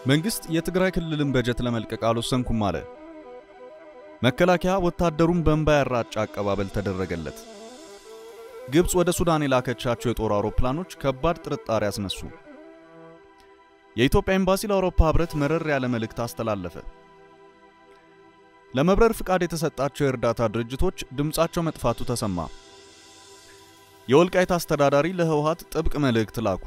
መንግስት የትግራይ ክልልን በጀት ለመልቀቅ አልወሰንኩም አለ። መከላከያ ወታደሩን በእንባ ያራጨ አቀባበል ተደረገለት። ግብፅ ወደ ሱዳን የላከቻቸው የጦር አውሮፕላኖች ከባድ ጥርጣሬ አስነሱ። የኢትዮጵያ ኤምባሲ ለአውሮፓ ህብረት መረር ያለ መልእክት አስተላለፈ። ለመብረር ፍቃድ የተሰጣቸው የእርዳታ ድርጅቶች ድምፃቸው መጥፋቱ ተሰማ። የወልቃይት አስተዳዳሪ ለህወሓት ጥብቅ መልእክት ላኩ።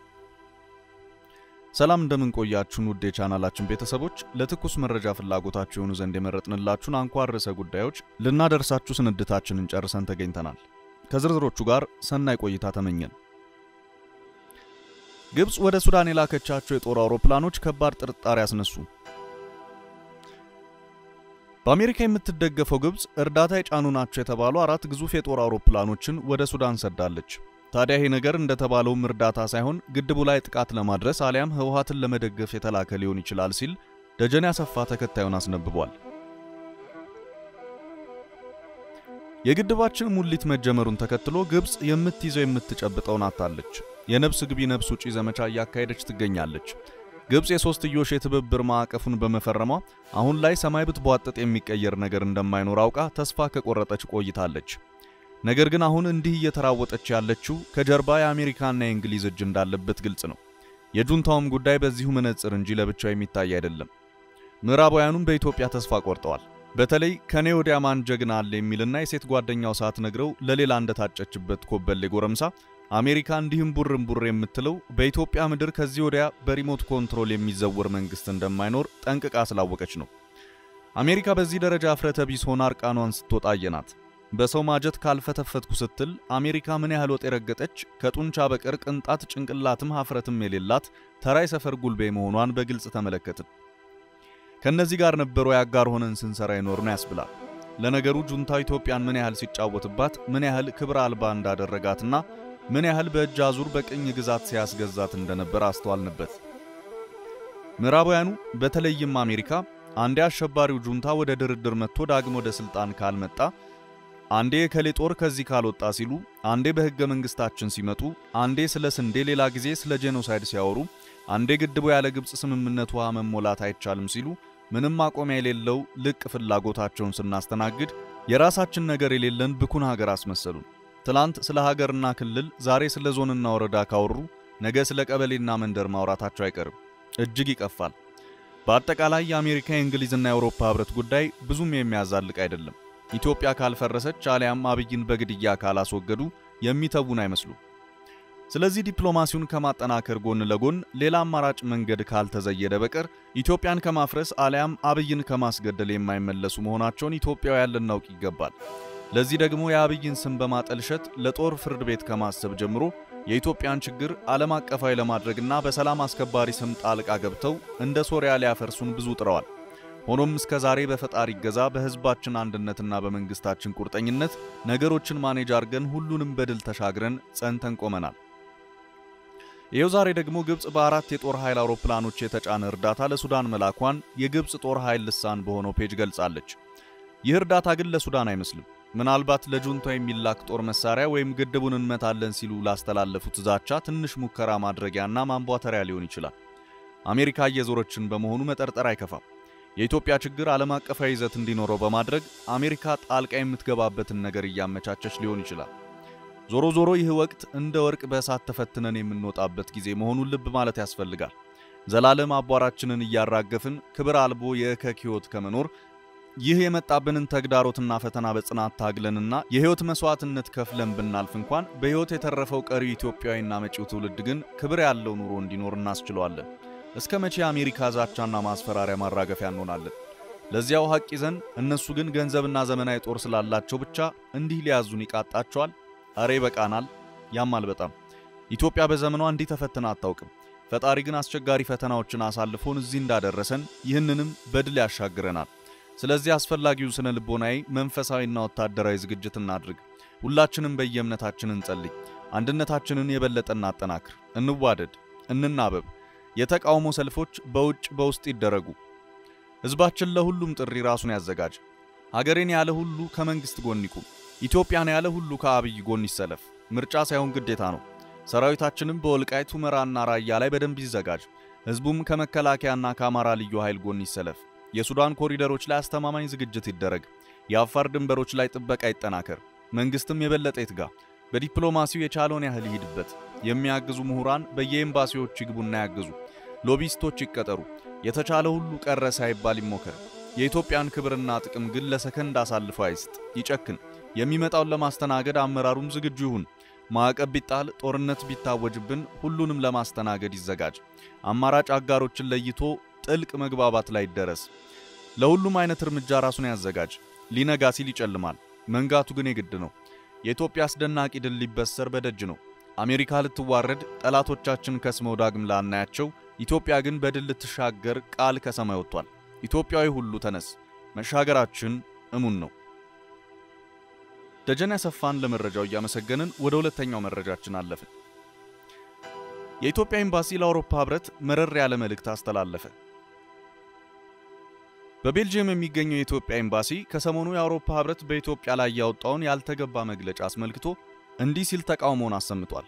ሰላም እንደምን ቆያችሁን ውድ የቻናላችን ቤተሰቦች፣ ለትኩስ መረጃ ፍላጎታችሁ የሆኑ ዘንድ የመረጥንላችሁን አንኳር ርዕሰ ጉዳዮች ልናደርሳችሁ ስንድታችንን ጨርሰን ተገኝተናል። ከዝርዝሮቹ ጋር ሰናይ ቆይታ ተመኘን። ግብፅ ወደ ሱዳን የላከቻቸው የጦር አውሮፕላኖች ከባድ ጥርጣሬ አስነሱ። በአሜሪካ የምትደገፈው ግብፅ እርዳታ የጫኑ ናቸው የተባሉ አራት ግዙፍ የጦር አውሮፕላኖችን ወደ ሱዳን ሰዳለች። ታዲያ ይሄ ነገር እንደተባለውም እርዳታ ሳይሆን ግድቡ ላይ ጥቃት ለማድረስ አሊያም ህወሓትን ለመደገፍ የተላከ ሊሆን ይችላል ሲል ደጀኔ አሰፋ ተከታዩን አስነብቧል። የግድባችን ሙሊት መጀመሩን ተከትሎ ግብፅ የምትይዘው የምትጨብጠውን አታለች። የነብስ ግቢ ነብስ ውጪ ዘመቻ እያካሄደች ትገኛለች። ግብፅ የሶስትዮሽ የትብብር ማዕቀፉን በመፈረሟ አሁን ላይ ሰማይ ብትቧጥጥ የሚቀየር ነገር እንደማይኖር አውቃ ተስፋ ከቆረጠች ቆይታለች። ነገር ግን አሁን እንዲህ እየተራወጠች ያለችው ከጀርባ የአሜሪካና የእንግሊዝ እጅ እንዳለበት ግልጽ ነው። የጁንታውም ጉዳይ በዚሁ መነጽር እንጂ ለብቻው የሚታይ አይደለም። ምዕራባውያኑም በኢትዮጵያ ተስፋ ቆርጠዋል። በተለይ ከኔ ወዲያ ማን ጀግና አለ የሚልና የሴት ጓደኛው ሰዓት ነግረው ለሌላ እንደታጨችበት ኮበሌ ጎረምሳ አሜሪካ እንዲህም ቡርም ቡር የምትለው በኢትዮጵያ ምድር ከዚህ ወዲያ በሪሞት ኮንትሮል የሚዘወር መንግስት እንደማይኖር ጠንቅቃ ስላወቀች ነው። አሜሪካ በዚህ ደረጃ እፍረተ ቢስ ሆና እርቃኗን ስትወጣ አየናት። በሰው ማጀት ካልፈተፈትኩ ስትል አሜሪካ ምን ያህል ወጥ የረገጠች ከጡንቻ በቀር ቅንጣት ጭንቅላትም ሀፍረትም የሌላት ተራይ ሰፈር ጉልቤ መሆኗን በግልጽ ተመለከትን። ከነዚህ ጋር ነበሩ ያጋር ሆነን ስንሰራ ይኖር ነው ያስብላል። ለነገሩ ጁንታው ኢትዮጵያን ምን ያህል ሲጫወትባት ምን ያህል ክብር አልባ እንዳደረጋትና ምን ያህል በእጅ አዙር በቅኝ ግዛት ሲያስገዛት እንደነበር አስተዋልንበት። ምዕራባውያኑ በተለይም አሜሪካ አንዴ አሸባሪው ጁንታ ወደ ድርድር መጥቶ ዳግም ወደ ስልጣን ካልመጣ አንዴ የከሌ ጦር ከዚህ ካልወጣ ሲሉ፣ አንዴ በሕገ መንግስታችን ሲመጡ፣ አንዴ ስለ ስንዴ ሌላ ጊዜ ስለ ጄኖሳይድ ሲያወሩ፣ አንዴ ግድቡ ያለ ግብፅ ስምምነት ውሃ መሞላት አይቻልም ሲሉ ምንም ማቆሚያ የሌለው ልቅ ፍላጎታቸውን ስናስተናግድ የራሳችን ነገር የሌለን ብኩን ሀገር አስመሰሉን። ትላንት ስለ ሀገርና ክልል ዛሬ ስለ ዞንና ወረዳ ካወሩ ነገ ስለ ቀበሌና መንደር ማውራታቸው አይቀርም። እጅግ ይቀፋል። በአጠቃላይ የአሜሪካ የእንግሊዝና የአውሮፓ ህብረት ጉዳይ ብዙም የሚያዛልቅ አይደለም። ኢትዮጵያ ካልፈረሰች አሊያም አብይን በግድያ ካላስወገዱ የሚተውን አይመስሉም። ስለዚህ ዲፕሎማሲውን ከማጠናከር ጎን ለጎን ሌላ አማራጭ መንገድ ካልተዘየደ በቀር ኢትዮጵያን ከማፍረስ አሊያም አብይን ከማስገደል የማይመለሱ መሆናቸውን ኢትዮጵያውያን ልናውቅ ይገባል። ለዚህ ደግሞ የአብይን ስም በማጠልሸት ለጦር ፍርድ ቤት ከማሰብ ጀምሮ የኢትዮጵያን ችግር ዓለም አቀፋዊ ለማድረግና በሰላም አስከባሪ ስም ጣልቃ ገብተው እንደ ሶሪያ ሊያፈርሱን ብዙ ጥረዋል። ሆኖም እስከ ዛሬ በፈጣሪ ገዛ በህዝባችን አንድነትና በመንግስታችን ቁርጠኝነት ነገሮችን ማኔጅ አድርገን ሁሉንም በድል ተሻግረን ጸንተን ቆመናል። ይኸው ዛሬ ደግሞ ግብፅ በአራት የጦር ኃይል አውሮፕላኖች የተጫነ እርዳታ ለሱዳን መላኳን የግብፅ ጦር ኃይል ልሳን በሆነው ፔጅ ገልጻለች። ይህ እርዳታ ግን ለሱዳን አይመስልም። ምናልባት ለጁንታ የሚላክ ጦር መሳሪያ ወይም ግድቡን እንመታለን ሲሉ ላስተላለፉት ዛቻ ትንሽ ሙከራ ማድረጊያና ማንቧተሪያ ሊሆን ይችላል። አሜሪካ እየዞረችን በመሆኑ መጠርጠር አይከፋም። የኢትዮጵያ ችግር ዓለም አቀፋዊ ይዘት እንዲኖረው በማድረግ አሜሪካ ጣልቃ የምትገባበትን ነገር እያመቻቸች ሊሆን ይችላል። ዞሮ ዞሮ ይህ ወቅት እንደ ወርቅ በእሳት ተፈትነን የምንወጣበት ጊዜ መሆኑን ልብ ማለት ያስፈልጋል። ዘላለም አቧራችንን እያራገፍን ክብር አልቦ የእከክ ሕይወት ከመኖር ይህ የመጣብንን ተግዳሮትና ፈተና በጽናት ታግለንና የሕይወት መስዋዕትነት ከፍለን ብናልፍ እንኳን በሕይወት የተረፈው ቀሪው ኢትዮጵያዊና መጪው ትውልድ ግን ክብር ያለው ኑሮ እንዲኖር እናስችለዋለን። እስከ መቼ አሜሪካ ዛቻና ማስፈራሪያ ማራገፊያ እንሆናለን? ለዚያው ሐቅ ይዘን እነሱ ግን ገንዘብና ዘመናዊ ጦር ስላላቸው ብቻ እንዲህ ሊያዙን ይቃጣቸዋል። አሬ በቃናል፣ ያማል በጣም። ኢትዮጵያ በዘመኗ እንዲህ ተፈትና አታውቅም። ፈጣሪ ግን አስቸጋሪ ፈተናዎችን አሳልፎን እዚህ እንዳደረሰን ይህንንም በድል ያሻግረናል። ስለዚህ አስፈላጊውን ስነ ልቦናዊ፣ መንፈሳዊና ወታደራዊ ዝግጅት እናድርግ። ሁላችንም በየእምነታችን እንጸልይ። አንድነታችንን የበለጠ እናጠናክር። እንዋደድ፣ እንናበብ። የተቃውሞ ሰልፎች በውጭ በውስጥ ይደረጉ። ሕዝባችን ለሁሉም ጥሪ ራሱን ያዘጋጅ። ሀገሬን ያለ ሁሉ ከመንግስት ጎን ይቁም። ኢትዮጵያን ያለ ሁሉ ከአብይ ጎን ይሰለፍ። ምርጫ ሳይሆን ግዴታ ነው። ሰራዊታችንም በወልቃይት ሁመራና ራያ ላይ በደንብ ይዘጋጅ። ሕዝቡም ከመከላከያና ከአማራ ልዩ ኃይል ጎን ይሰለፍ። የሱዳን ኮሪደሮች ላይ አስተማማኝ ዝግጅት ይደረግ። የአፋር ድንበሮች ላይ ጥበቃ ይጠናከር። መንግስትም የበለጠ ይትጋ። በዲፕሎማሲው የቻለውን ያህል ይሂድበት። የሚያግዙ ምሁራን በየኤምባሲዎች ይግቡና ያግዙ። ሎቢስቶች ይቀጠሩ። የተቻለ ሁሉ ቀረ ሳይባል ይሞከር። የኢትዮጵያን ክብርና ጥቅም ግን ለሰከንድ አሳልፎ አይስጥ፣ ይጨክን። የሚመጣውን ለማስተናገድ አመራሩም ዝግጁ ይሁን። ማዕቀብ ቢጣል፣ ጦርነት ቢታወጅብን ሁሉንም ለማስተናገድ ይዘጋጅ። አማራጭ አጋሮችን ለይቶ ጥልቅ መግባባት ላይ ይደረስ። ለሁሉም አይነት እርምጃ ራሱን ያዘጋጅ። ሊነጋ ሲል ይጨልማል፣ መንጋቱ ግን የግድ ነው። የኢትዮጵያ አስደናቂ ድል ሊበሰር በደጅ ነው። አሜሪካ ልትዋረድ፣ ጠላቶቻችን ከስመው ዳግም ላናያቸው፣ ኢትዮጵያ ግን በድል ልትሻገር ቃል ከሰማይ ወጥቷል። ኢትዮጵያዊ ሁሉ ተነስ፣ መሻገራችን እሙን ነው። ደጀን ያሰፋን ለመረጃው እያመሰገንን ወደ ሁለተኛው መረጃችን አለፍን። የኢትዮጵያ ኤምባሲ ለአውሮፓ ሕብረት መረር ያለ መልእክት አስተላለፈ። በቤልጅየም የሚገኘው የኢትዮጵያ ኤምባሲ ከሰሞኑ የአውሮፓ ሕብረት በኢትዮጵያ ላይ ያወጣውን ያልተገባ መግለጫ አስመልክቶ እንዲህ ሲል ተቃውሞውን አሰምቷል።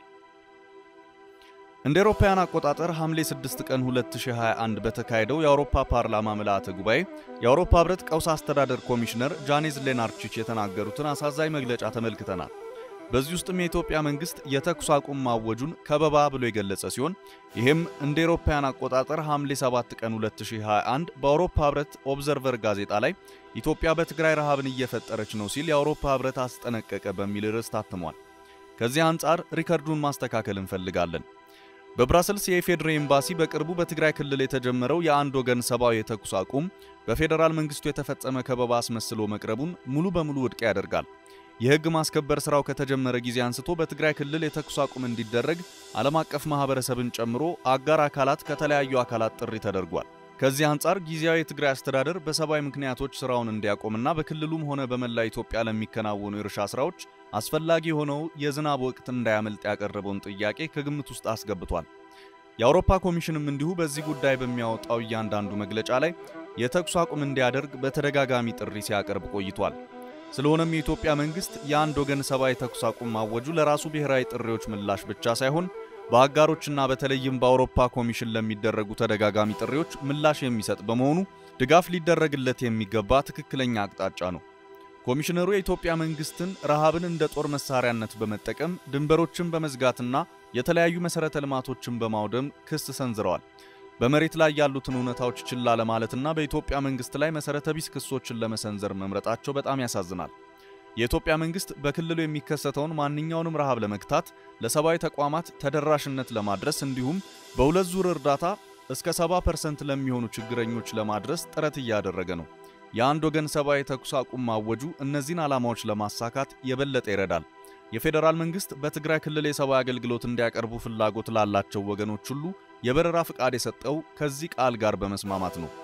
እንደ አውሮፓውያን አቆጣጠር ሐምሌ 6 ቀን 2021 በተካሄደው የአውሮፓ ፓርላማ ምልአተ ጉባኤ የአውሮፓ ሕብረት ቀውስ አስተዳደር ኮሚሽነር ጃኔዝ ሌናርቺች የተናገሩትን አሳዛኝ መግለጫ ተመልክተናል። በዚህ ውስጥም የኢትዮጵያ መንግስት የተኩስ አቁም ማወጁን ከበባ ብሎ የገለጸ ሲሆን ይህም እንደ አውሮፓውያን አቆጣጠር ሐምሌ 7 ቀን 2021 በአውሮፓ ሕብረት ኦብዘርቨር ጋዜጣ ላይ ኢትዮጵያ በትግራይ ረሃብን እየፈጠረች ነው ሲል የአውሮፓ ሕብረት አስጠነቀቀ በሚል ርዕስ ታትሟል። ከዚህ አንጻር ሪከርዱን ማስተካከል እንፈልጋለን። በብራሰልስ የኢፌዴሪ ኤምባሲ በቅርቡ በትግራይ ክልል የተጀመረው የአንድ ወገን ሰብአዊ የተኩስ አቁም በፌዴራል መንግስቱ የተፈጸመ ከበባ አስመስሎ መቅረቡን ሙሉ በሙሉ ውድቅ ያደርጋል። የሕግ ማስከበር ስራው ከተጀመረ ጊዜ አንስቶ በትግራይ ክልል የተኩስ አቁም እንዲደረግ ዓለም አቀፍ ማህበረሰብን ጨምሮ አጋር አካላት ከተለያዩ አካላት ጥሪ ተደርጓል። ከዚህ አንጻር ጊዜያዊ የትግራይ አስተዳደር በሰብአዊ ምክንያቶች ስራውን እንዲያቆምና በክልሉም ሆነ በመላ ኢትዮጵያ ለሚከናወኑ የእርሻ ስራዎች አስፈላጊ የሆነው የዝናብ ወቅት እንዳያመልጥ ያቀረበውን ጥያቄ ከግምት ውስጥ አስገብቷል። የአውሮፓ ኮሚሽንም እንዲሁ በዚህ ጉዳይ በሚያወጣው እያንዳንዱ መግለጫ ላይ የተኩስ አቁም እንዲያደርግ በተደጋጋሚ ጥሪ ሲያቀርብ ቆይቷል። ስለሆነም የኢትዮጵያ መንግስት የአንድ ወገን ሰብአዊ ተኩስ አቁም ማወጁ ለራሱ ብሔራዊ ጥሪዎች ምላሽ ብቻ ሳይሆን በአጋሮችና በተለይም በአውሮፓ ኮሚሽን ለሚደረጉ ተደጋጋሚ ጥሪዎች ምላሽ የሚሰጥ በመሆኑ ድጋፍ ሊደረግለት የሚገባ ትክክለኛ አቅጣጫ ነው። ኮሚሽነሩ የኢትዮጵያ መንግስትን ረሃብን እንደ ጦር መሳሪያነት በመጠቀም ድንበሮችን በመዝጋትና የተለያዩ መሠረተ ልማቶችን በማውደም ክስ ሰንዝረዋል። በመሬት ላይ ያሉትን እውነታዎች ችላ ለማለትና በኢትዮጵያ መንግስት ላይ መሠረተ ቢስ ክሶችን ለመሰንዘር መምረጣቸው በጣም ያሳዝናል። የኢትዮጵያ መንግስት በክልሉ የሚከሰተውን ማንኛውንም ረሃብ ለመግታት ለሰብአዊ ተቋማት ተደራሽነት ለማድረስ እንዲሁም በሁለት ዙር እርዳታ እስከ 70% ለሚሆኑ ችግረኞች ለማድረስ ጥረት እያደረገ ነው። የአንድ ወገን ሰብአዊ ተኩስ አቁም ማወጁ እነዚህን ዓላማዎች ለማሳካት የበለጠ ይረዳል። የፌዴራል መንግስት በትግራይ ክልል የሰብአዊ አገልግሎት እንዲያቀርቡ ፍላጎት ላላቸው ወገኖች ሁሉ የበረራ ፍቃድ የሰጠው ከዚህ ቃል ጋር በመስማማት ነው።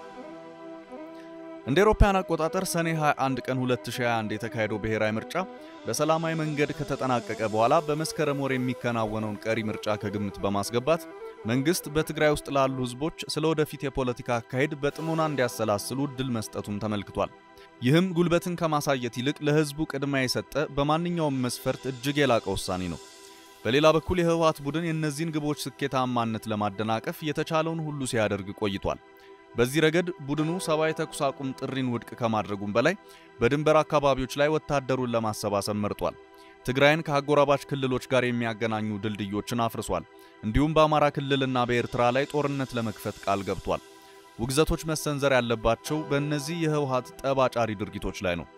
እንደ አውሮፓውያን አቆጣጠር ሰኔ 21 ቀን 2021 የተካሄደው ብሔራዊ ምርጫ በሰላማዊ መንገድ ከተጠናቀቀ በኋላ በመስከረም ወር የሚከናወነውን ቀሪ ምርጫ ከግምት በማስገባት መንግስት በትግራይ ውስጥ ላሉ ህዝቦች ስለ ወደፊት የፖለቲካ አካሄድ በጥሞና እንዲያሰላስሉ እድል መስጠቱም ተመልክቷል። ይህም ጉልበትን ከማሳየት ይልቅ ለህዝቡ ቅድሚያ የሰጠ በማንኛውም መስፈርት እጅግ የላቀ ውሳኔ ነው። በሌላ በኩል የህወሓት ቡድን የእነዚህን ግቦች ስኬታማነት ለማደናቀፍ የተቻለውን ሁሉ ሲያደርግ ቆይቷል። በዚህ ረገድ ቡድኑ ሰብአዊ ተኩስ አቁም ጥሪን ውድቅ ከማድረጉም በላይ በድንበር አካባቢዎች ላይ ወታደሩን ለማሰባሰብ መርጧል። ትግራይን ከአጎራባች ክልሎች ጋር የሚያገናኙ ድልድዮችን አፍርሷል። እንዲሁም በአማራ ክልልና በኤርትራ ላይ ጦርነት ለመክፈት ቃል ገብቷል። ውግዘቶች መሰንዘር ያለባቸው በእነዚህ የህወሓት ጠብ አጫሪ ድርጊቶች ላይ ነው።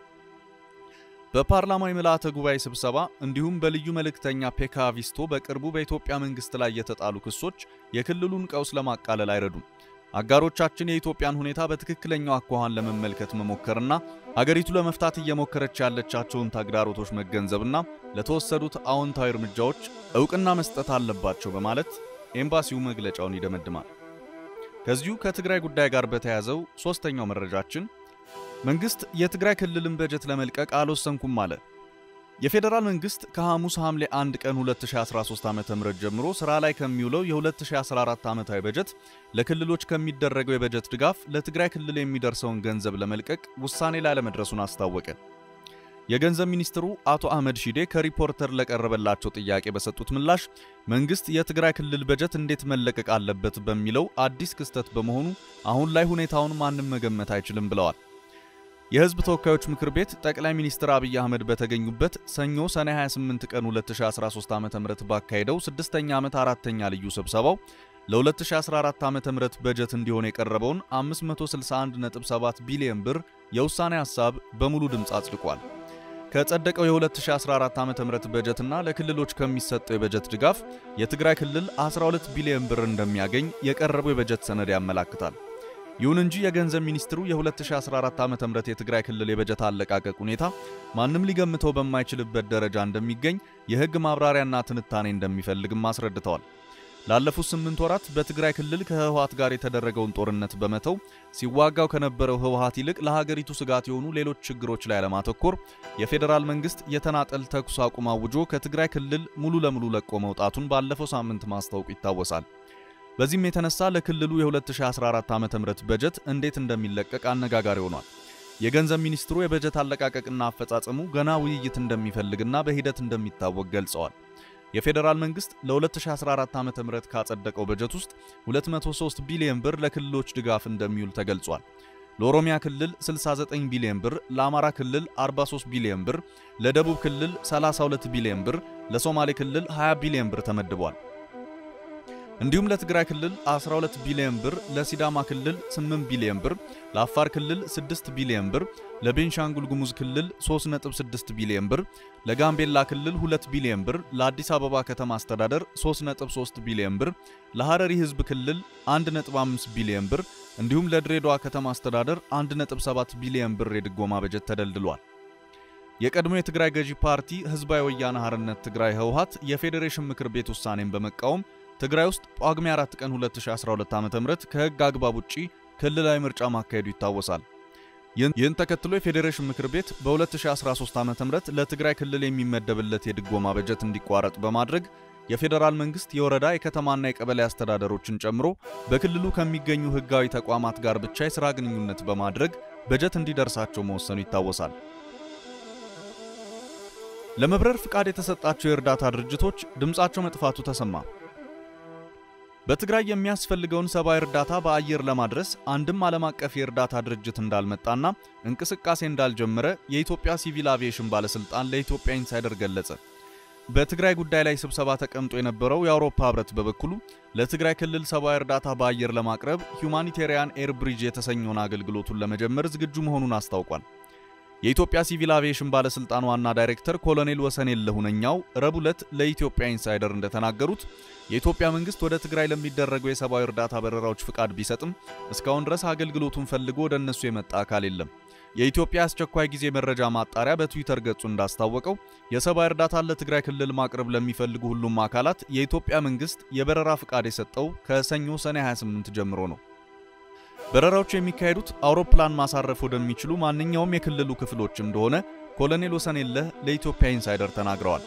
በፓርላማው የምልአተ ጉባኤ ስብሰባ እንዲሁም በልዩ መልእክተኛ ፔካ ቪስቶ በቅርቡ በኢትዮጵያ መንግስት ላይ የተጣሉ ክሶች የክልሉን ቀውስ ለማቃለል አይረዱም። አጋሮቻችን የኢትዮጵያን ሁኔታ በትክክለኛው አኳኋን ለመመልከት መሞከርና አገሪቱ ለመፍታት እየሞከረች ያለቻቸውን ተግዳሮቶች መገንዘብና ለተወሰዱት አዎንታዊ እርምጃዎች እውቅና መስጠት አለባቸው በማለት ኤምባሲው መግለጫውን ይደመድማል። ከዚሁ ከትግራይ ጉዳይ ጋር በተያያዘው ሦስተኛው መረጃችን መንግስት የትግራይ ክልልን በጀት ለመልቀቅ አልወሰንኩም አለ። የፌዴራል መንግስት ከሐሙስ ሐምሌ 1 ቀን 2013 ዓ.ም ጀምሮ ሥራ ላይ ከሚውለው የ2014 ዓመታዊ በጀት ለክልሎች ከሚደረገው የበጀት ድጋፍ ለትግራይ ክልል የሚደርሰውን ገንዘብ ለመልቀቅ ውሳኔ ላይ ለመድረሱን አስታወቀ። የገንዘብ ሚኒስትሩ አቶ አህመድ ሺዴ ከሪፖርተር ለቀረበላቸው ጥያቄ በሰጡት ምላሽ መንግስት የትግራይ ክልል በጀት እንዴት መለቀቅ አለበት በሚለው አዲስ ክስተት በመሆኑ አሁን ላይ ሁኔታውን ማንም መገመት አይችልም ብለዋል። የህዝብ ተወካዮች ምክር ቤት ጠቅላይ ሚኒስትር አብይ አህመድ በተገኙበት ሰኞ ሰኔ 28 ቀን 2013 ዓ.ም ባካሄደው ስድስተኛ ዓመት አራተኛ ልዩ ስብሰባው ለ2014 ዓ.ም በጀት እንዲሆን የቀረበውን 561.7 ቢሊዮን ብር የውሳኔ ሐሳብ በሙሉ ድምፅ አጽድቋል። ከጸደቀው የ2014 ዓ.ም በጀትና ለክልሎች ከሚሰጠው የበጀት ድጋፍ የትግራይ ክልል 12 ቢሊዮን ብር እንደሚያገኝ የቀረበው የበጀት ሰነድ ያመላክታል። ይሁን እንጂ የገንዘብ ሚኒስትሩ የ2014 ዓ.ም የትግራይ ክልል የበጀት አለቃቀቅ ሁኔታ ማንም ሊገምተው በማይችልበት ደረጃ እንደሚገኝ የሕግ ማብራሪያና ትንታኔ እንደሚፈልግም አስረድተዋል። ላለፉት ስምንት ወራት በትግራይ ክልል ከህወሓት ጋር የተደረገውን ጦርነት በመተው ሲዋጋው ከነበረው ህወሓት ይልቅ ለሀገሪቱ ስጋት የሆኑ ሌሎች ችግሮች ላይ ለማተኮር የፌዴራል መንግስት የተናጠል ተኩስ አቁም አውጆ ከትግራይ ክልል ሙሉ ለሙሉ ለቆ መውጣቱን ባለፈው ሳምንት ማስታወቁ ይታወሳል። በዚህም የተነሳ ለክልሉ የ2014 ዓ.ም በጀት እንዴት እንደሚለቀቅ አነጋጋሪ ሆኗል። የገንዘብ ሚኒስትሩ የበጀት አለቃቀቅና አፈጻጸሙ ገና ውይይት እንደሚፈልግና በሂደት እንደሚታወቅ ገልጸዋል። የፌዴራል መንግስት ለ2014 ዓ.ም ካጸደቀው በጀት ውስጥ 203 ቢሊዮን ብር ለክልሎች ድጋፍ እንደሚውል ተገልጿል። ለኦሮሚያ ክልል 69 ቢሊዮን ብር፣ ለአማራ ክልል 43 ቢሊዮን ብር፣ ለደቡብ ክልል 32 ቢሊዮን ብር፣ ለሶማሌ ክልል 20 ቢሊዮን ብር ተመድቧል። እንዲሁም ለትግራይ ክልል 12 ቢሊዮን ብር፣ ለሲዳማ ክልል 8 ቢሊዮን ብር፣ ለአፋር ክልል 6 ቢሊዮን ብር፣ ለቤንሻንጉል ጉሙዝ ክልል 3.6 ቢሊዮን ብር፣ ለጋምቤላ ክልል 2 ቢሊዮን ብር፣ ለአዲስ አበባ ከተማ አስተዳደር 3.3 ቢሊዮን ብር፣ ለሐረሪ ህዝብ ክልል 1.5 ቢሊዮን ብር እንዲሁም ለድሬዳዋ ከተማ አስተዳደር 1.7 ቢሊዮን ብር የድጎማ በጀት ተደልድሏል። የቀድሞ የትግራይ ገዢ ፓርቲ ህዝባዊ ወያነ ሓርነት ትግራይ ህወሓት የፌዴሬሽን ምክር ቤት ውሳኔን በመቃወም ትግራይ ውስጥ ጳጉሜ 4 ቀን 2012 ዓ.ም ከህግ አግባብ ውጪ ክልላዊ ምርጫ ማካሄዱ ይታወሳል። ይህን ተከትሎ የፌዴሬሽን ምክር ቤት በ2013 ዓ.ም ለትግራይ ክልል የሚመደብለት የድጎማ በጀት እንዲቋረጥ በማድረግ የፌዴራል መንግስት የወረዳ የከተማና የቀበሌ አስተዳደሮችን ጨምሮ በክልሉ ከሚገኙ ህጋዊ ተቋማት ጋር ብቻ የሥራ ግንኙነት በማድረግ በጀት እንዲደርሳቸው መወሰኑ ይታወሳል። ለመብረር ፍቃድ የተሰጣቸው የእርዳታ ድርጅቶች ድምፃቸው መጥፋቱ ተሰማ። በትግራይ የሚያስፈልገውን ሰብአዊ እርዳታ በአየር ለማድረስ አንድም ዓለም አቀፍ የእርዳታ ድርጅት እንዳልመጣና እንቅስቃሴ እንዳልጀመረ የኢትዮጵያ ሲቪል አቪዬሽን ባለሥልጣን ለኢትዮጵያ ኢንሳይደር ገለጸ። በትግራይ ጉዳይ ላይ ስብሰባ ተቀምጦ የነበረው የአውሮፓ ህብረት በበኩሉ ለትግራይ ክልል ሰብአዊ እርዳታ በአየር ለማቅረብ ሁማኒቴሪያን ኤር ብሪጅ የተሰኘውን አገልግሎቱን ለመጀመር ዝግጁ መሆኑን አስታውቋል። የኢትዮጵያ ሲቪል አቪዬሽን ባለስልጣን ዋና ዳይሬክተር ኮሎኔል ወሰንየለህ ሁነኛው ረቡዕ ዕለት ለኢትዮጵያ ኢንሳይደር እንደተናገሩት የኢትዮጵያ መንግስት ወደ ትግራይ ለሚደረገው የሰብአዊ እርዳታ በረራዎች ፍቃድ ቢሰጥም እስካሁን ድረስ አገልግሎቱን ፈልጎ ወደ እነሱ የመጣ አካል የለም። የኢትዮጵያ አስቸኳይ ጊዜ መረጃ ማጣሪያ በትዊተር ገጹ እንዳስታወቀው የሰብአዊ እርዳታን ለትግራይ ክልል ማቅረብ ለሚፈልጉ ሁሉም አካላት የኢትዮጵያ መንግስት የበረራ ፍቃድ የሰጠው ከሰኞ ሰኔ 28 ጀምሮ ነው። በረራዎቹ የሚካሄዱት አውሮፕላን ማሳረፍ ወደሚችሉ ማንኛውም የክልሉ ክፍሎች እንደሆነ ኮሎኔል ወሰንየለህ ለኢትዮጵያ ኢንሳይደር ተናግረዋል።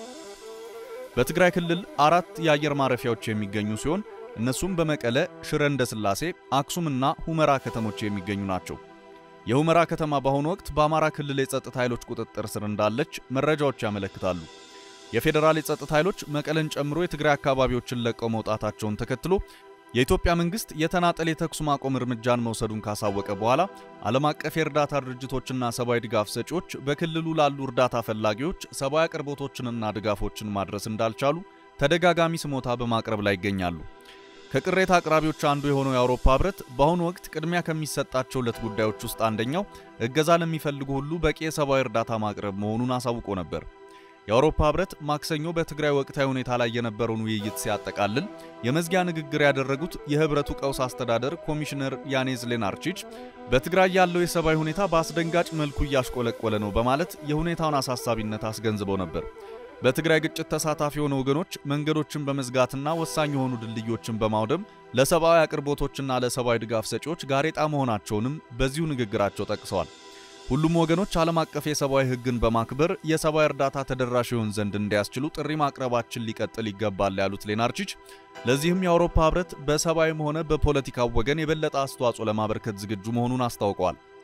በትግራይ ክልል አራት የአየር ማረፊያዎች የሚገኙ ሲሆን እነሱም በመቀለ፣ ሽረ እንዳስላሴ፣ አክሱምና ሁመራ ከተሞች የሚገኙ ናቸው። የሁመራ ከተማ በአሁኑ ወቅት በአማራ ክልል የጸጥታ ኃይሎች ቁጥጥር ስር እንዳለች መረጃዎች ያመለክታሉ። የፌዴራል የጸጥታ ኃይሎች መቀለን ጨምሮ የትግራይ አካባቢዎችን ለቀው መውጣታቸውን ተከትሎ የኢትዮጵያ መንግስት የተናጠል የተኩስ ማቆም እርምጃን መውሰዱን ካሳወቀ በኋላ ዓለም አቀፍ የእርዳታ ድርጅቶችና ሰብአዊ ድጋፍ ሰጪዎች በክልሉ ላሉ እርዳታ ፈላጊዎች ሰብአዊ አቅርቦቶችንና ድጋፎችን ማድረስ እንዳልቻሉ ተደጋጋሚ ስሞታ በማቅረብ ላይ ይገኛሉ። ከቅሬታ አቅራቢዎች አንዱ የሆነው የአውሮፓ ህብረት በአሁኑ ወቅት ቅድሚያ ከሚሰጣቸው ሁለት ጉዳዮች ውስጥ አንደኛው እገዛ ለሚፈልጉ ሁሉ በቂ የሰብአዊ እርዳታ ማቅረብ መሆኑን አሳውቆ ነበር። የአውሮፓ ህብረት ማክሰኞ በትግራይ ወቅታዊ ሁኔታ ላይ የነበረውን ውይይት ሲያጠቃልል የመዝጊያ ንግግር ያደረጉት የህብረቱ ቀውስ አስተዳደር ኮሚሽነር ያኔዝ ሌናርቺች በትግራይ ያለው የሰብአዊ ሁኔታ በአስደንጋጭ መልኩ እያሽቆለቆለ ነው በማለት የሁኔታውን አሳሳቢነት አስገንዝበው ነበር። በትግራይ ግጭት ተሳታፊ የሆኑ ወገኖች መንገዶችን በመዝጋትና ወሳኝ የሆኑ ድልድዮችን በማውደም ለሰብአዊ አቅርቦቶችና ለሰብአዊ ድጋፍ ሰጪዎች ጋሬጣ መሆናቸውንም በዚሁ ንግግራቸው ጠቅሰዋል። ሁሉም ወገኖች ዓለም አቀፍ የሰብአዊ ሕግን በማክበር የሰብአዊ እርዳታ ተደራሽ ይሆን ዘንድ እንዲያስችሉ ጥሪ ማቅረባችን ሊቀጥል ይገባል ያሉት ሌናርቺች ለዚህም የአውሮፓ ህብረት በሰብአዊም ሆነ በፖለቲካው ወገን የበለጠ አስተዋጽኦ ለማበርከት ዝግጁ መሆኑን አስታውቀዋል።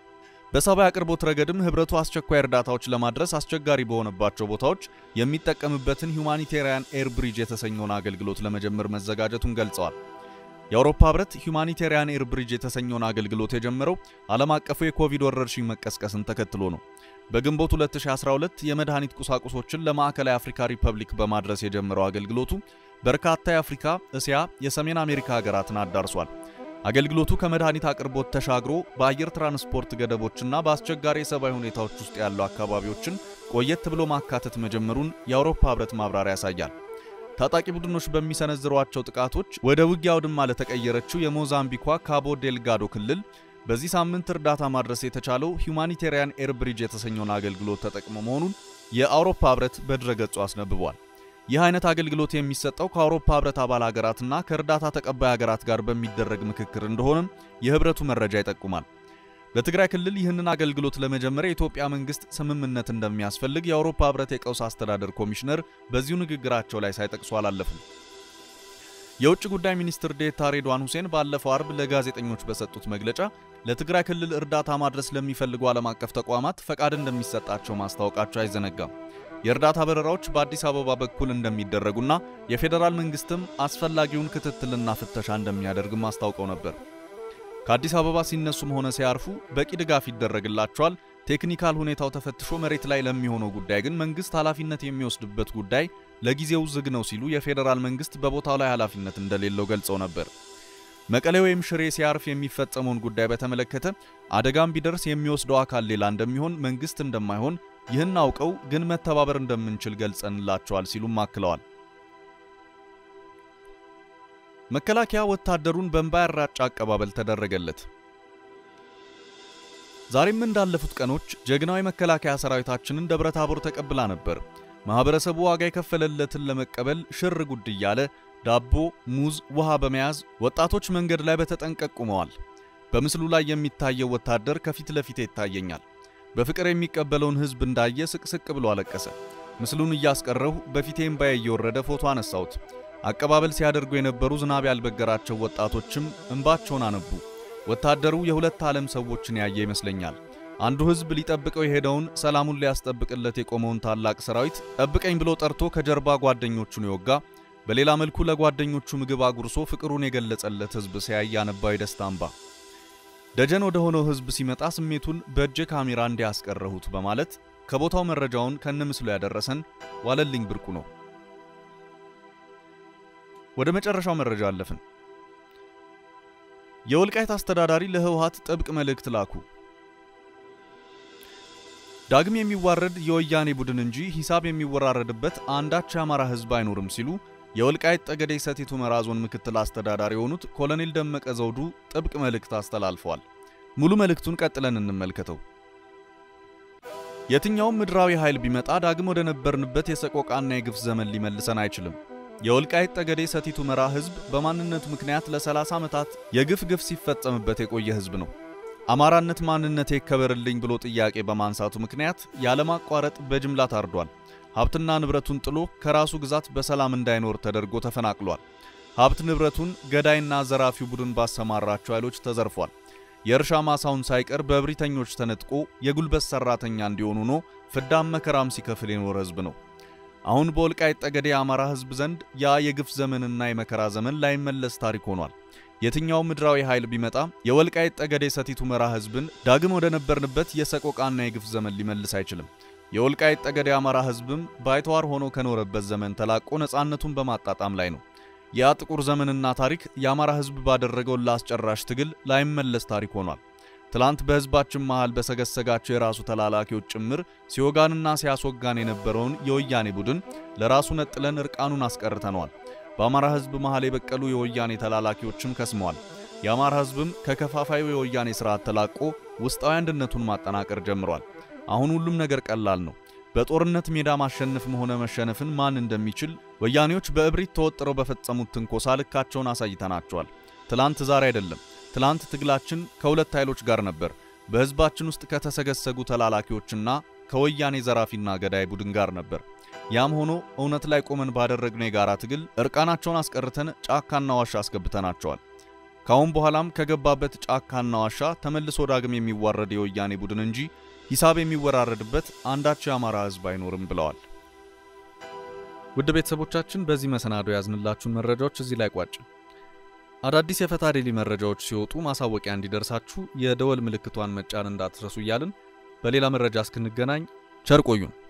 በሰብአዊ አቅርቦት ረገድም ህብረቱ አስቸኳይ እርዳታዎች ለማድረስ አስቸጋሪ በሆነባቸው ቦታዎች የሚጠቀምበትን ሁማኒቴሪያን ኤር ብሪጅ የተሰኘውን አገልግሎት ለመጀመር መዘጋጀቱን ገልጸዋል። የአውሮፓ ህብረት ሁማኒቴሪያን ኤር ብሪጅ የተሰኘውን አገልግሎት የጀመረው ዓለም አቀፉ የኮቪድ ወረርሽኝ መቀስቀስን ተከትሎ ነው። በግንቦት 2012 የመድኃኒት ቁሳቁሶችን ለማዕከላዊ አፍሪካ ሪፐብሊክ በማድረስ የጀመረው አገልግሎቱ በርካታ የአፍሪካ፣ እስያ፣ የሰሜን አሜሪካ ሀገራትን አዳርሷል። አገልግሎቱ ከመድኃኒት አቅርቦት ተሻግሮ በአየር ትራንስፖርት ገደቦችና በአስቸጋሪ የሰብአዊ ሁኔታዎች ውስጥ ያሉ አካባቢዎችን ቆየት ብሎ ማካተት መጀመሩን የአውሮፓ ህብረት ማብራሪያ ያሳያል። ታጣቂ ቡድኖች በሚሰነዝሯቸው ጥቃቶች ወደ ውጊያ አውድማ ለተቀየረችው የሞዛምቢኳ ካቦ ዴልጋዶ ክልል በዚህ ሳምንት እርዳታ ማድረስ የተቻለው ሁማኒቴሪያን ኤር ብሪጅ የተሰኘውን አገልግሎት ተጠቅሞ መሆኑን የአውሮፓ ህብረት በድረገጹ አስነብቧል። ይህ አይነት አገልግሎት የሚሰጠው ከአውሮፓ ህብረት አባል ሀገራትና ከእርዳታ ተቀባይ ሀገራት ጋር በሚደረግ ምክክር እንደሆነም የህብረቱ መረጃ ይጠቁማል። በትግራይ ክልል ይህንን አገልግሎት ለመጀመር የኢትዮጵያ መንግስት ስምምነት እንደሚያስፈልግ የአውሮፓ ህብረት የቀውስ አስተዳደር ኮሚሽነር በዚሁ ንግግራቸው ላይ ሳይጠቅሱ አላለፉም። የውጭ ጉዳይ ሚኒስትር ዴታ ሬድዋን ሁሴን ባለፈው አርብ ለጋዜጠኞች በሰጡት መግለጫ ለትግራይ ክልል እርዳታ ማድረስ ለሚፈልጉ ዓለም አቀፍ ተቋማት ፈቃድ እንደሚሰጣቸው ማስታወቃቸው አይዘነጋም። የእርዳታ በረራዎች በአዲስ አበባ በኩል እንደሚደረጉና የፌዴራል መንግስትም አስፈላጊውን ክትትልና ፍተሻ እንደሚያደርግም አስታውቀው ነበር። ከአዲስ አበባ ሲነሱም ሆነ ሲያርፉ በቂ ድጋፍ ይደረግላቸዋል። ቴክኒካል ሁኔታው ተፈትሾ መሬት ላይ ለሚሆነው ጉዳይ ግን መንግስት ኃላፊነት የሚወስድበት ጉዳይ ለጊዜው ዝግ ነው ሲሉ የፌዴራል መንግስት በቦታው ላይ ኃላፊነት እንደሌለው ገልጸው ነበር። መቀሌ ወይም ሽሬ ሲያርፍ የሚፈጸመውን ጉዳይ በተመለከተ አደጋም ቢደርስ የሚወስደው አካል ሌላ እንደሚሆን መንግስት እንደማይሆን ይህን አውቀው ግን መተባበር እንደምንችል ገልጸንላቸዋል ሲሉም አክለዋል። መከላከያ ወታደሩን በእንባ ያራጫ አቀባበል ተደረገለት። ዛሬም እንዳለፉት ቀኖች ጀግናው የመከላከያ ሰራዊታችንን ደብረ ታቦር ተቀብላ ነበር። ማህበረሰቡ ዋጋ የከፈለለትን ለመቀበል ሽር ጉድ እያለ ዳቦ፣ ሙዝ፣ ውሃ በመያዝ ወጣቶች መንገድ ላይ በተጠንቀቅ ቆመዋል። በምስሉ ላይ የሚታየው ወታደር ከፊት ለፊቴ ይታየኛል። በፍቅር የሚቀበለውን ህዝብ እንዳየ ስቅስቅ ብሎ አለቀሰ። ምስሉን እያስቀረሁ በፊቴ እምባዬ እየወረደ ፎቶ አነሳሁት። አቀባበል ሲያደርጉ የነበሩ ዝናብ ያልበገራቸው ወጣቶችም እንባቸውን አነቡ። ወታደሩ የሁለት ዓለም ሰዎችን ያየ ይመስለኛል። አንዱ ህዝብ ሊጠብቀው የሄደውን ሰላሙን ሊያስጠብቅለት የቆመውን ታላቅ ሰራዊት ጠብቀኝ ብሎ ጠርቶ ከጀርባ ጓደኞቹን የወጋ፣ በሌላ መልኩ ለጓደኞቹ ምግብ አጉርሶ ፍቅሩን የገለጸለት ህዝብ ሲያይ ያነባው የደስታ እንባ። ደጀን ወደ ሆነው ህዝብ ሲመጣ ስሜቱን በእጄ ካሜራ እንዲያስቀረሁት በማለት ከቦታው መረጃውን ከነምስሉ ያደረሰን ዋለልኝ ብርቁ ነው። ወደ መጨረሻው መረጃ አለፍን። የወልቃይት አስተዳዳሪ ለህወሓት ጥብቅ መልእክት ላኩ። ዳግም የሚዋረድ የወያኔ ቡድን እንጂ ሂሳብ የሚወራረድበት አንዳች የአማራ ህዝብ አይኖርም ሲሉ የወልቃይት ጠገዴ ሰቲት ሁመራ ዞን ምክትል አስተዳዳሪ የሆኑት ኮሎኔል ደመቀ ዘውዱ ጥብቅ መልእክት አስተላልፈዋል። ሙሉ መልእክቱን ቀጥለን እንመልከተው። የትኛውም ምድራዊ ኃይል ቢመጣ ዳግም ወደ ነበርንበት የሰቆቃና የግፍ ዘመን ሊመልሰን አይችልም። የወልቃይት ጠገዴ ሰቲት ሁመራ ህዝብ በማንነቱ ምክንያት ለ30 ዓመታት የግፍ ግፍ ሲፈጸምበት የቆየ ህዝብ ነው። አማራነት ማንነቴ ይከበርልኝ ብሎ ጥያቄ በማንሳቱ ምክንያት ያለማቋረጥ በጅምላ ታርዷል። ሀብትና ንብረቱን ጥሎ ከራሱ ግዛት በሰላም እንዳይኖር ተደርጎ ተፈናቅሏል። ሀብት ንብረቱን ገዳይና ዘራፊው ቡድን ባሰማራቸው ኃይሎች ተዘርፏል። የእርሻ ማሳውን ሳይቀር በእብሪተኞች ተነጥቆ የጉልበት ሰራተኛ እንዲሆን ሆኖ ፍዳም መከራም ሲከፍል የኖረ ህዝብ ነው። አሁን በወልቃይት ጠገዴ የአማራ ህዝብ ዘንድ ያ የግፍ ዘመንና የመከራ ዘመን ላይመለስ ታሪክ ሆኗል። የትኛው ምድራዊ ኃይል ቢመጣ የወልቃይት ጠገዴ ሰቲት ሁመራ ህዝብን ዳግም ወደ ነበርንበት የሰቆቃና የግፍ ዘመን ሊመልስ አይችልም። የወልቃይት ጠገዴ አማራ ህዝብም ባይተዋር ሆኖ ከኖረበት ዘመን ተላቆ ነፃነቱን በማጣጣም ላይ ነው። ያ ጥቁር ዘመንና ታሪክ የአማራ ህዝብ ባደረገው ለአስጨራሽ ትግል ላይመለስ ታሪክ ሆኗል። ትላንት በህዝባችን መሃል በሰገሰጋቸው የራሱ ተላላኪዎች ጭምር ሲወጋንና ሲያስወጋን የነበረውን የወያኔ ቡድን ለራሱ ነጥለን እርቃኑን አስቀርተነዋል። በአማራ ህዝብ መሃል የበቀሉ የወያኔ ተላላኪዎችም ከስመዋል። የአማራ ህዝብም ከከፋፋዩ የወያኔ ስርዓት ተላቆ ውስጣዊ አንድነቱን ማጠናቀር ጀምሯል። አሁን ሁሉም ነገር ቀላል ነው። በጦርነት ሜዳ ማሸነፍም ሆነ መሸነፍን ማን እንደሚችል ወያኔዎች በእብሪት ተወጥረው በፈጸሙት ትንኮሳ ልካቸውን አሳይተናቸዋል። ትላንት ዛሬ አይደለም። ትላንት ትግላችን ከሁለት ኃይሎች ጋር ነበር። በህዝባችን ውስጥ ከተሰገሰጉ ተላላኪዎችና ከወያኔ ዘራፊና ገዳይ ቡድን ጋር ነበር። ያም ሆኖ እውነት ላይ ቆመን ባደረግነው የጋራ ትግል እርቃናቸውን አስቀርተን ጫካና ዋሻ አስገብተናቸዋል። ካሁን በኋላም ከገባበት ጫካና ዋሻ ተመልሶ ዳግም የሚዋረድ የወያኔ ቡድን እንጂ ሂሳብ የሚወራረድበት አንዳች የአማራ ሕዝብ አይኖርም ብለዋል። ውድ ቤተሰቦቻችን በዚህ መሰናዶ ያዝንላችሁን መረጃዎች እዚህ ላይ ቋጭ። አዳዲስ የፈታ ዴሊ መረጃዎች ሲወጡ ማሳወቂያ እንዲደርሳችሁ የደወል ምልክቷን መጫን እንዳትረሱ እያልን በሌላ መረጃ እስክንገናኝ ቸር ቆዩን።